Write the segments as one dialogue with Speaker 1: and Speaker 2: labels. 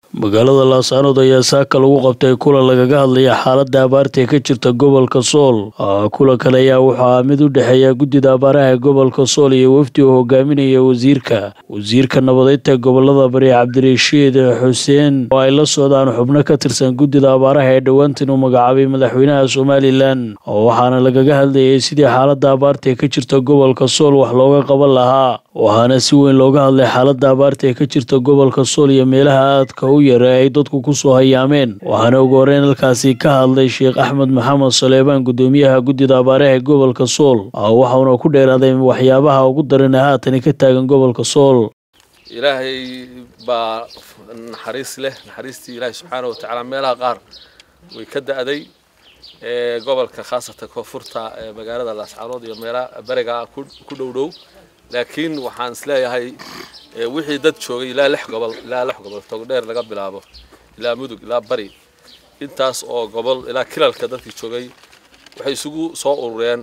Speaker 1: magaalada laascaanood ayaa saaka lagu qabtay kulan lagaga hadlaya xaaladda abaarta ee ka jirta gobolka sool kulankan ayaa wuxuu ahaa mid u dhexeeya guddida abaaraha ee gobolka sool iyo wafdi uu hogaaminaya wasiirka wasiirka nabadeynta gobolada bari cabdirashiid xuseen oo ay la socdaan xubno ka tirsan guddida abaaraha ee dhowaantan uu magacaabay madaxweynaha somalilan waxaana lagaga hadlayay sidii xaaladda abaarta ee ka jirta gobolka sool wax looga qaban lahaa waxaana si weyn looga hadlay xaaladda abaarta ee ka jirta gobolka sool iyo meelaha aadka u yara ay dadku kusoo hayaameen waxaana ugu horeyn halkaasi ka hadlay sheekh axmed maxamed saleebaan guddoomiyaha guddida abaaraha ee gobolka sool waxauna ku dheeraaday waxyaabaha ugu daran ee haatani ka taagan gobolka sool
Speaker 2: ilaahay baa naxariis leh naxariistii ilaahay subxaana watacaala meelaha qaar way ka da'day gobolka khaasatan koonfurta magaalada laascaanood iyo meelaha beriga ku dhow dhow laakiin waxaan isleeyahay wixii dad joogay ilaa lix gobol ilaa lix gobol togdheer laga bilaabo ilaa mudug ilaa bari intaas oo gobol ilaa kilalka dadkii joogay waxay isugu soo urureen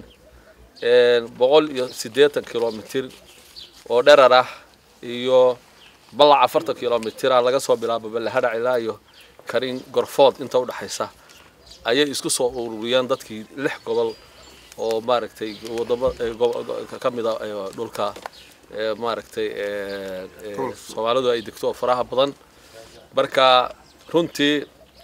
Speaker 2: boqol iyo siddeetan kilomitir oo dherar ah iyo ballac afartan kilomitira laga soo bilaabo ballahadhac ilaa iyo karin gorfood inta udhexaysa ayay isku soo ururiyeen dadkii lix gobol oo maaragtay wadamo ka mida dhulka maaragtay soomaalidu ay degto oo faraha badan marka runtii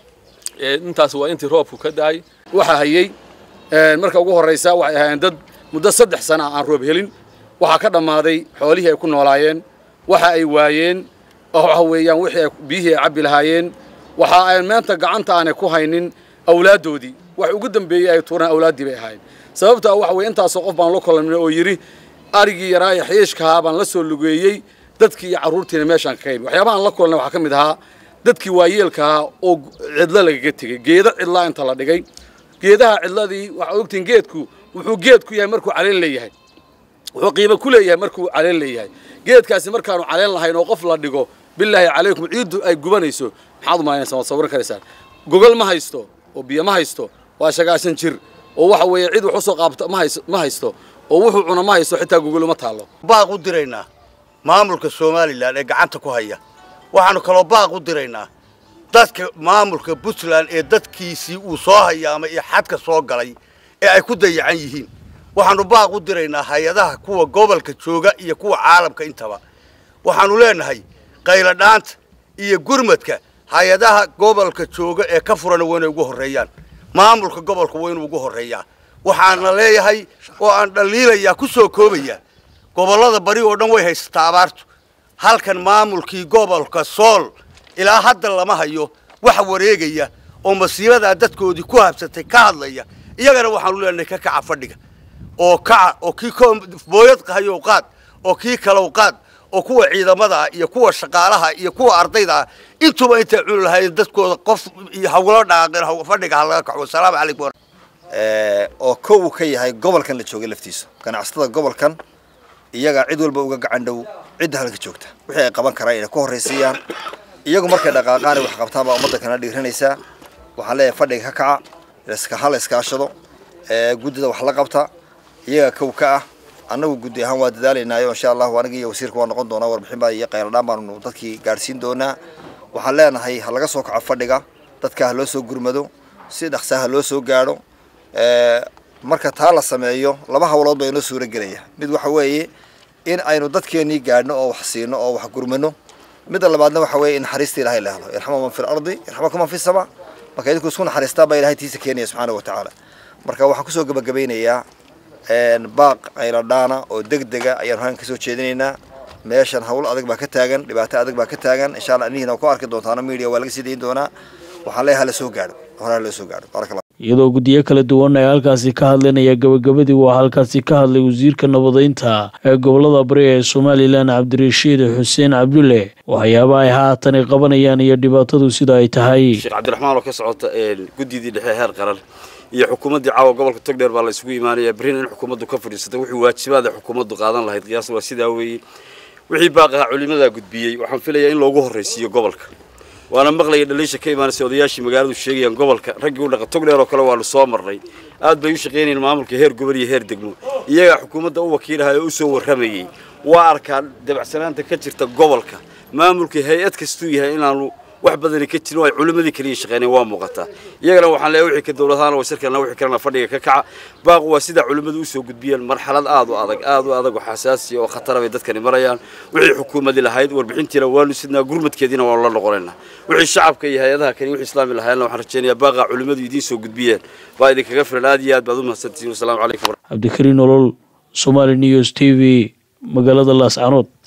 Speaker 2: intaas waa intii roobku ka da-ay
Speaker 3: waxaa hayey marka ugu horraysa waxay ahaayeen dad muddo saddex sana aan roob helin waxaa ka dhammaaday xoolihii ay ku noolaayeen waxa ay waayeen waxa weeyaan wixii biyihii ay cabbi lahaayeen waxa ay maanta gacanta aanay ku haynin awlaaddoodii wax ugu dambeeyey ay tuuraan awlaaddii bay ahaayeen sababtaa waxa weye intaasoo qof baan la kulannay oo yidhi arigii yaraa ee xiishkahaa baan la soo lugeeyey dadkii iyo carruurtiina meeshaan ka qaybi waxyaabaha aan la kulannay waxaa ka mid ahaa dadkii waayeelkahaa oo cidlo lagaga tegey geedo cidlaa inta la dhigay geedaha cidladii waxaad ogtihiin geedku wuxuu geed ku yahay markuu caleen leeyahay wuxuu qiimo ku leeyahay markuu caleen leeyahay geedkaasi markaanu caleen lahayn oo qof la dhigo bilaahi calaykum ciiddu ay gubanayso maxaad u malaynaysaa waad sawiran karaysaan gogol ma haysto oo biyo ma haysto waa shagaashan jir oo waxa weeye cid wax usoo qaabto ma haysto oo wuxuu cuna ma haysto xitaa gogol uma taallo
Speaker 4: baaq u diraynaa maamulka somalilan ee gacanta ku haya waxaanu kaloo baaq u diraynaa dadka maamulka puntland ee dadkiisii uu soo hayaamay iyo xadka soo galay ee ay ku dayacan yihiin waxaanu baaq u diraynaa hay-adaha kuwa gobolka jooga iyo kuwa caalamka intaba waxaanu leenahay qayladhaanta iyo gurmadka hay-adaha gobolka jooga ee ka furana waa inay ugu horreeyaan maamulka gobolka waa inuu ugu horreeyaa waxaana leeyahay oo aan dhaliilayaa ku soo koobaya gobollada bari oo dhan way haysataa abaartu halkan maamulkii gobolka sool ilaa hadda lama hayo wax wareegaya oo masiibadaa dadkoodii ku habsatay ka hadlaya iyagana waxaanu leenahay ka kaca fadhiga oo kaca oo kii booyad qahayow qaad oo kii kalow qaad oo kuwa ciidamada ah iyo kuwa shaqaalaha iyo kuwa ardayda ah intuba intay cuni lahaayeen dadkooda qof iyo hawlo dhaaqeen fadhiga ha laga kaco wasalaamu calaykum
Speaker 5: oo kow ka yahay gobolkan la joogay laftiisa ganacsatada gobolkan iyaga cid walba uga gacan dhow cidda halka joogta wixii ay qaban karaan inay ku horraysiiyaan iyagu markay dhaqaaqaan wax qabtaan baa ummadda kana dhiiranaysaa waxaan leeyahay fadhiga ka kaca ha la iskaashado guddida wax la qabta iyaga kow ka ah annagu guddi ahaan waa dadaalaynaayo insha allahu aniga iyo wasiirka waa noqon doonaa warbixin baa iyo qayladhaan baanu dadkii gaadhsiin doonaa waxaan leenahay ha laga soo kaco fadhiga dadka ha loo soo gurmado si dhaqsaa ha loo soo gaadho marka taa la sameeyo laba hawlood baa inoo suura gelaya mid waxa weeye in aynu dadkeenii gaadhno oo wax siino oo wax gurmano midda labaadna waxa weeye in naxariista ilahay la helo irxama man fi lardi irxamakum man fi sama marka idinku isku naxariistaan baa ilahay tiisa keenaya subxaana wa tacaala marka waxaan kusoo gabagabaynayaa baaq ayladhaana oo deg dega ayaanu halkan kasoo jeedinaynaa meeshan hawl adag baa ka taagan dhibaato adag baa ka taagan insha allah inihiina ku arki doontaano media waa laga sii dayin doonaa waxaan leeyahay hala soo gaadho hore hala soo gaadho barakallah
Speaker 1: iyadoo guddiyo kala duwan ay halkaasi ka hadlinaya gabagabadii waa halkaasi ka hadlay wasiirka nabadeynta ee gobolada bari ee somalilan cabdirashiid xuseen cabdulle waxyaaba ay haatani qabanayaan iyo dhibaatadu sida ay tahay
Speaker 6: sheekh cabdiraxmaan oo ka socota guddidii dhexe heer qaran iyo xukuumaddii caawa gobolka togdheer baa la isugu imaanaya berrina in xukuumaddu ka fadhiisato wixii waajibaada xukuumaddu qaadan lahayd qiyaas waa sidaa weeye wixii baaqaha culimadaa gudbiyey waxaan filayaa in loogu horraysiiyo gobolka waana maqlaya dhaliisha ka imaanaysa odayaashii magaaladu sheegayaan gobolka raggii u dhaqa togdheer oo kale waanu soo marnay aad bay u shaqaynayeen maamulka heer gobol iyo heer degmo iyagaa xukuumadda u wakiilaha oo u soo warramayey waa arkaan dabacsanaanta ka jirta gobolka maamulka hay-ad kastuu yahay inaanu wax badani ka jirin oo ay culimadii kaliya shaqeyneen waa muuqataa iyagana waxaan leeyahay wixii ka dowladahaan way shirkana wixii kalena fadhiga ka kaca baaqu waa sida culimadu u soo gudbiyeen marxalad aad u adag aad u adag oo xasaasi oo khatara bay dadkani marayaan wixii xukuumadii lahayd warbixintiina waanu sidnaa gurmadkeediina waanu la noqonaynaa wixii shacabka iyo hay-adaha kani wixii islaami lahaayeenna waxaan rajaynayaa baaqa culimadu idiin soo gudbiyeen baa idinkaga filan aad iyo aad baad u mahadsantihiin wasalaamu calaykum
Speaker 1: cabdikariin nolol somaali news t v magaalada laascanood